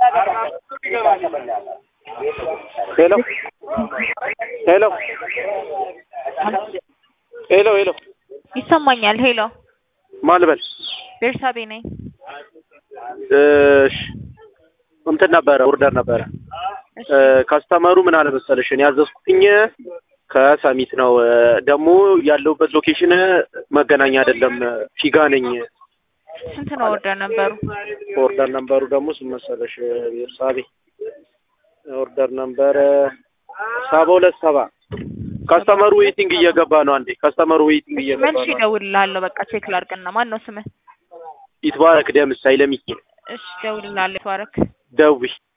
ሄሎ ሄሎ ሄሎ ሄሎ ይሰማኛል። ሄሎ ማን ልበል? ቤርሳቤ ነኝ። እሺ እንትን ነበረ ኦርደር ነበረ። እሺ ካስተመሩ ምን አለ መሰለሽ እኔ ያዘዝኩትኝ ከሰሚት ነው። ደግሞ ያለሁበት ሎኬሽን መገናኛ አይደለም፣ ፊጋ ነኝ። ስንት ነው ኦርደር ነበሩ? ኦርደር ነምበሩ ደግሞ ስንት መሰለሽ? ቤርሳቤ ኦርደር ነምበር ሰባ ሁለት ሰባ ካስተመሩ ዌይቲንግ እየገባ ነው። አንዴ ካስተመሩ ዌይቲንግ እየገባ መልሼ ነው። እደውልልሃለሁ። በቃ ቼክ ላድርግና ማን ነው ስምህ? ይትባረክ ደምስ አይለሚኪ እሺ እደውልልሃለሁ። ተባረክ ደዊ